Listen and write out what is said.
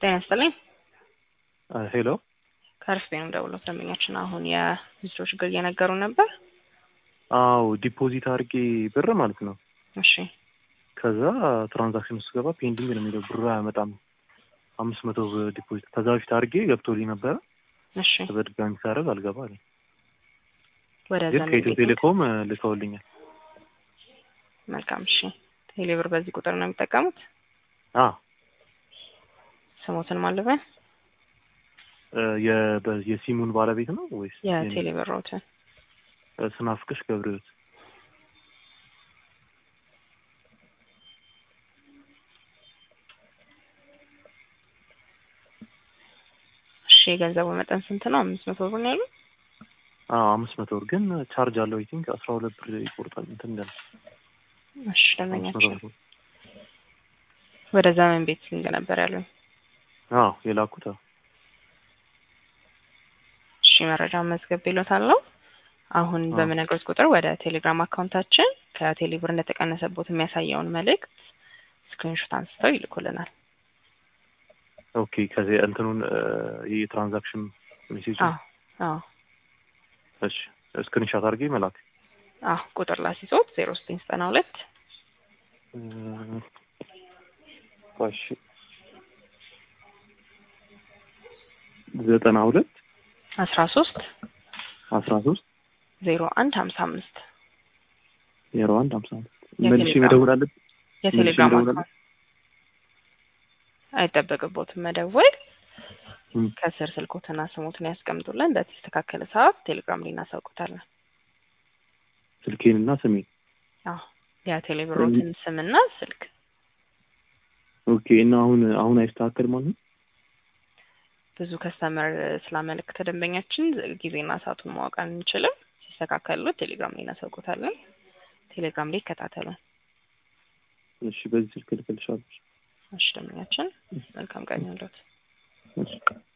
ጤና ይስጥልኝ። ሄሎ ከአርፍቤ ነው ደውሎ ደንበኛችን አሁን የቪዚቶ ችግር እየነገሩ ነበር። አዎ ዲፖዚት አድርጌ ብር ማለት ነው። እሺ ከዛ ትራንዛክሽን ውስጥ ገባ ፔንዲንግ ነው የሚለው ብሩ አያመጣም። አምስት መቶ ዲፖዚት ከዛ በፊት አድርጌ ገብቶልኝ ነበረ። እሺ በድጋሚ ሳደርግ አልገባ አለኝ። ወደ ግን ዘመን ከኢትዮ ቤት ቴሌኮም ልከውልኛል። መልካም። እሺ ቴሌብር በዚህ ቁጥር ነው የሚጠቀሙት? አ ስሞትን ማለበን የ- በ- የሲሙን ባለቤት ነው ወይስ የኔ? የቴሌብር ሮትን ስናፍቅሽ ገብረህይወት እሺ የገንዘቡ መጠን ስንት ነው? አምስት መቶ ብር ነው ያሉ። አዎ አምስት መቶ ብር ግን ቻርጅ አለው አይ ቲንክ አስራ ሁለት ብር ይቆርጣል እንትን እንዳለ እሺ አምስት መቶ ደንበኛችን ብር ወደ ዘመን ቤት ሊንክ ነበር ያሉኝ። አዎ የላኩት አዎ እሺ መረጃ መዝገብ ይሎታለሁ። አሁን አዎ። በምነግሮት ቁጥር ወደ ቴሌግራም አካውንታችን ከቴሌብር እንደተቀነሰቦት የሚያሳየውን መልእክት ስክሪንሾት አንስተው ይልኩልናል። ኦኬ ከዚህ እንትኑን ይህ የትራንዛክሽን ሜሴጅ አዎ አዎ እሺ ስክሪንሻት አድርጌ መላክ አዎ ቁጥር ላሲሶት ዜሮ ዘጠኝ ዘጠና ሁለት እሺ ዘጠና ሁለት አስራ ሶስት አስራ ሶስት ዜሮ አንድ ሀምሳ አምስት ዜሮ አንድ ሀምሳ አምስት የቴሌግራም- መልሼ መደወል አለብኝ የቴሌግራም መልሼ አካውንት አይጠበቅቦትም መደወል። እም። ከስር ስልኮትና ስሞትን ያስቀምጡልን። በተስተካከለ ሰዓት ቴሌግራም ላይ እናሳውቁታለን። ስልኬን እና ስሜን አዎ የቴሌብሮትን ስምና ስልክ ኦኬ እና አሁን አሁን አይስተካከል ማለት ነው ብዙ ከስተመር ስላመለከተ ደንበኛችን ጊዜና ሰዓቱን ማወቅ አንችልም። ሲስተካከሉት ቴሌግራም ላይ እናሳውቁታለን። ቴሌግራም ላይ ይከታተሉን። እሺ በዚህ ስልክ ልክልሻለሁ እሺ ደንበኛችን መልካም ቀን ይሁንልዎት። እሺ